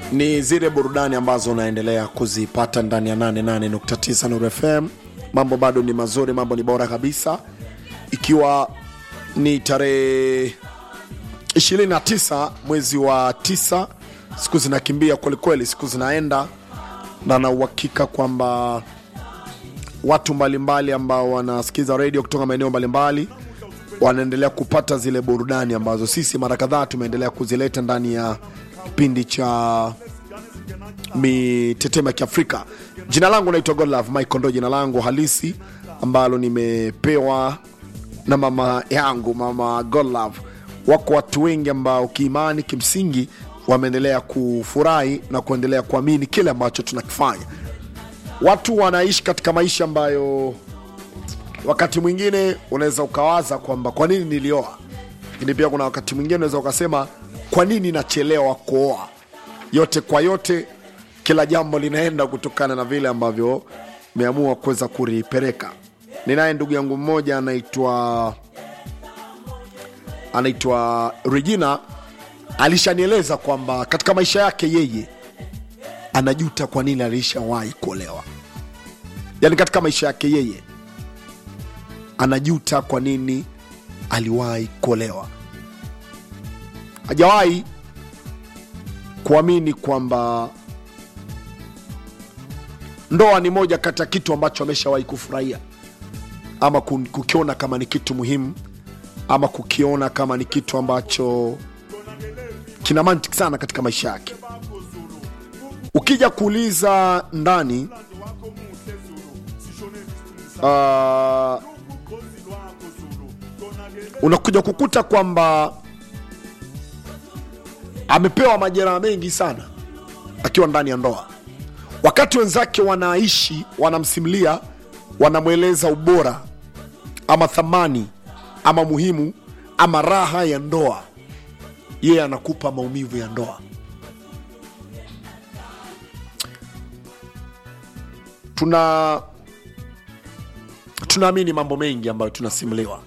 ni zile burudani ambazo unaendelea kuzipata ndani ya 88.9 Nuru FM. Mambo bado ni mazuri, mambo ni bora kabisa, ikiwa ni tarehe 29 mwezi wa tisa. Siku zinakimbia kwelikweli, siku zinaenda, na na uhakika kwamba watu mbalimbali ambao wanasikiza redio kutoka maeneo mbalimbali wanaendelea kupata zile burudani ambazo sisi mara kadhaa tumeendelea kuzileta ndani ya kipindi cha mitetemo ya Kiafrika. Jina langu naitwa Godlove Michael, ndo jina langu halisi ambalo nimepewa na mama yangu, mama Godlove. Wako watu wengi ambao kiimani, kimsingi wameendelea kufurahi na kuendelea kuamini kile ambacho tunakifanya. Watu wanaishi katika maisha ambayo wakati mwingine unaweza ukawaza kwamba kwa nini nilioa, lakini pia kuna wakati mwingine unaweza ukasema kwa nini nachelewa kuoa. Yote kwa yote, kila jambo linaenda kutokana na vile ambavyo meamua kuweza kulipeleka. Ninaye ndugu yangu mmoja anaitwa anaitwa Regina, alishanieleza kwamba katika maisha yake yeye anajuta kwa nini alishawahi kuolewa, yaani katika maisha yake yeye anajuta kwa nini aliwahi kuolewa. Hajawahi kuamini kwamba ndoa ni moja kati ya kitu ambacho ameshawahi kufurahia ama ku- kukiona kama ni kitu muhimu ama kukiona kama ni kitu ambacho kina mantiki sana katika maisha yake. Ukija kuuliza ndani uh, unakuja kukuta kwamba amepewa majeraha mengi sana akiwa ndani ya ndoa, wakati wenzake wanaishi, wanamsimulia, wanamweleza ubora ama thamani ama muhimu ama raha ya ndoa, yeye anakupa maumivu ya ndoa. Tuna tunaamini mambo mengi ambayo tunasimuliwa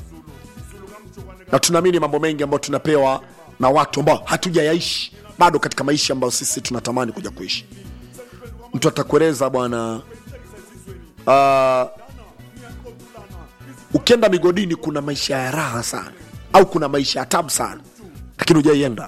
na tunaamini mambo mengi ambayo tunapewa na watu ambao hatujayaishi bado katika maisha ambayo sisi tunatamani kuja kuishi. Mtu atakueleza bwana, uh, ukienda migodini kuna maisha ya raha sana, au kuna maisha ya tabu sana, lakini hujaienda.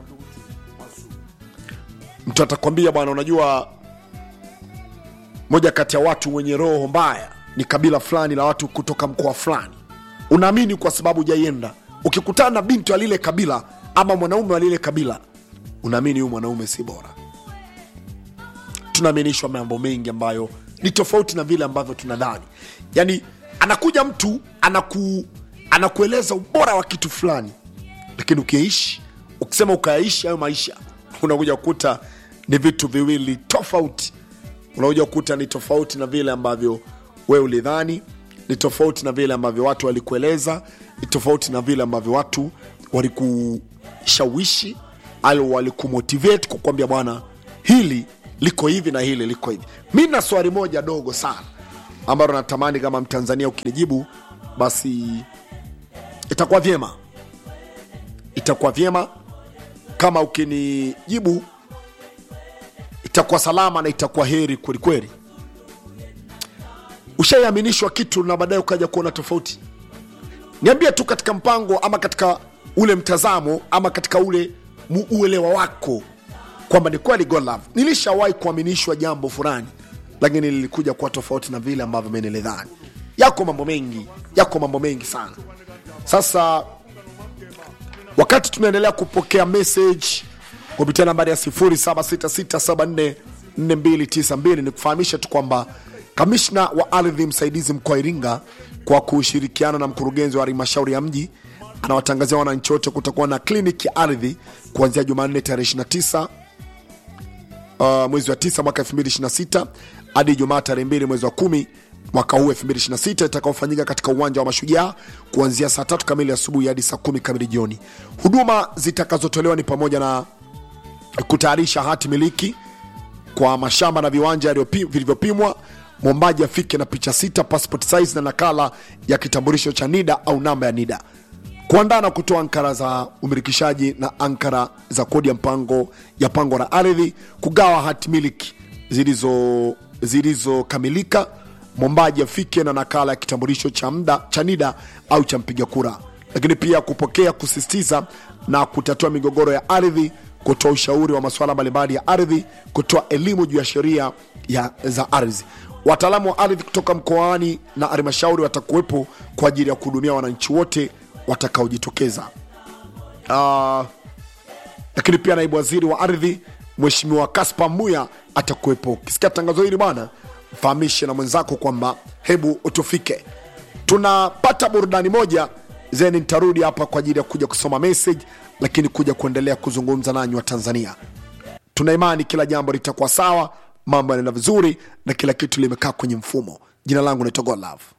Mtu atakwambia bwana, unajua moja kati ya watu wenye roho mbaya ni kabila fulani la watu kutoka mkoa fulani. Unaamini kwa sababu hujaienda. Ukikutana na binti wa lile kabila ama mwanaume wa lile kabila, unaamini huyu mwanaume si bora. Tunaaminishwa mambo mengi ambayo ni tofauti na vile ambavyo tunadhani. Yani anakuja mtu anaku, anakueleza ubora wa kitu fulani, lakini ukiishi, ukisema ukayaishi hayo maisha, unakuja kukuta ni vitu viwili tofauti unakuja kukuta ni tofauti na vile ambavyo wewe ulidhani, ni tofauti na vile ambavyo watu walikueleza, ni tofauti na vile ambavyo watu walikushawishi au walikumotivate kukwambia bwana, hili liko hivi na hili liko hivi. Mi na swali moja dogo sana ambalo natamani kama Mtanzania ukinijibu, basi itakuwa vyema, itakuwa vyema kama ukinijibu itakuwa salama na itakuwa heri kwelikweli. Ushaiaminishwa kitu na baadaye ukaja kuona tofauti, niambie tu katika mpango ama katika ule mtazamo ama katika ule mu- uelewa wako kwamba ni kweli God love, nilishawahi kuaminishwa jambo fulani, lakini lilikuja kuwa tofauti na vile ambavyo mimi nilidhani. Yako mambo mengi, yako mambo mengi sana. Sasa wakati tunaendelea kupokea message kupitia nambari ya 0766744292 ni kufahamisha tu kwamba kamishna wa ardhi msaidizi mkoa wa Iringa kwa kushirikiana na mkurugenzi wa halmashauri ya mji anawatangazia wananchi wote kutakuwa na kliniki ya ardhi kuanzia Jumanne tarehe 29 uh, mwezi wa 9 mwaka 2026 hadi Ijumaa tarehe 2 mwezi wa 10 mwaka huu 2026 itakaofanyika katika uwanja wa Mashujaa kuanzia saa tatu kamili asubuhi hadi saa kumi kamili jioni. Huduma zitakazotolewa ni pamoja na kutayarisha hati miliki kwa mashamba na viwanja yaliyopi- vilivyopimwa, mwombaji afike na picha sita passport size na nakala ya kitambulisho cha NIDA au namba ya NIDA. kuandaa na kutoa ankara za umirikishaji na ankara za kodi ya mpango ya pango la ardhi, kugawa hati miliki zilizo zilizokamilika, mwombaji afike na nakala ya kitambulisho cha mda cha NIDA au cha mpiga kura, lakini pia kupokea, kusisitiza na kutatua migogoro ya ardhi, kutoa ushauri wa masuala mbalimbali ya ardhi, kutoa elimu juu ya sheria ya za ardhi. Wataalamu wa ardhi kutoka mkoani na halmashauri watakuwepo kwa ajili ya kuhudumia wananchi wote watakaojitokeza. Ah, lakini pia naibu waziri wa ardhi Mheshimiwa Kaspa Muya atakuwepo. Ukisikia tangazo hili bwana, mfahamishe na mwenzako kwamba hebu utufike. Tunapata burudani moja, zeni nitarudi hapa kwa ajili ya kuja kusoma message, lakini kuja kuendelea kuzungumza nanyi wa Tanzania. Tuna imani kila jambo litakuwa sawa, mambo yanaenda vizuri na kila kitu limekaa kwenye mfumo. Jina langu naitwa Godlove.